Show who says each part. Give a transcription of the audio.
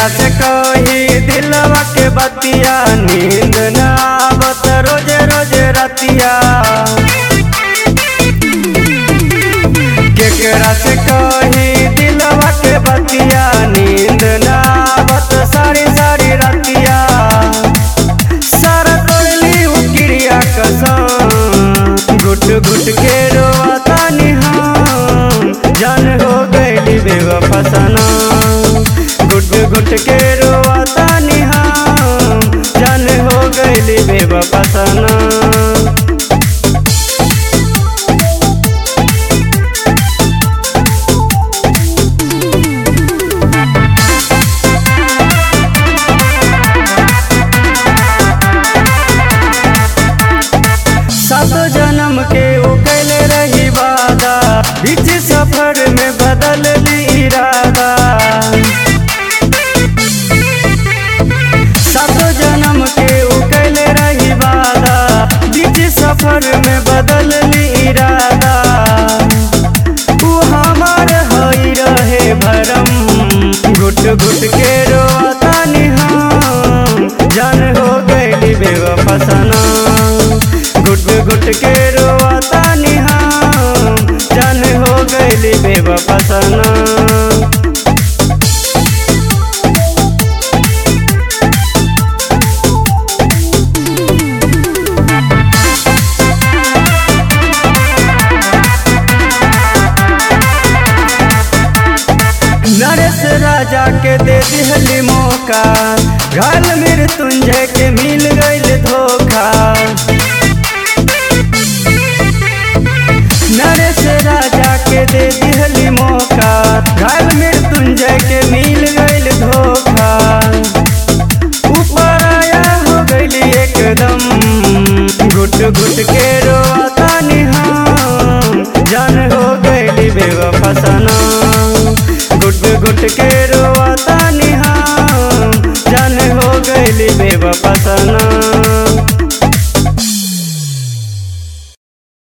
Speaker 1: केकरा से कही दिलवा के बतिया नींद न आवत रोजे रोजे रतिया केकरा से कही दिलवा के बतिया नींद न आवत सारी सारी रतिया सारा तोड़ली उकिरिया कसम घुट घुट के रोता हम जान हो गईली बेवफा सनम घुट घुट के रोता हम जान हो गईली बेवफा सनम सात जन्म के ओ कैले रही वादा बीच सफर में बदल ली इरादा सात जन्म के ओ कैले रही वादा बीच सफर में बदल ली इरादा तू हमार हई रहे भरम घुट घुट के रोता हम जान हो गईली बेवफा सनम घुट घुट के रोता हम जान हो गईली बेवफा सनम नरेश राजा के दे दिहली मौका घायल मृत्युंजय के मिल गईल धोखा नरेश राजा के दे दिहली मौका घायल मृत्युंजय के मिल गईल धोखा ऊपर आया हो गईली एकदम घुट घुट के रोता हम जान हो गईली बेवफा सनम घुट घुट के रोता हम जान हो गईली बेवफा सनम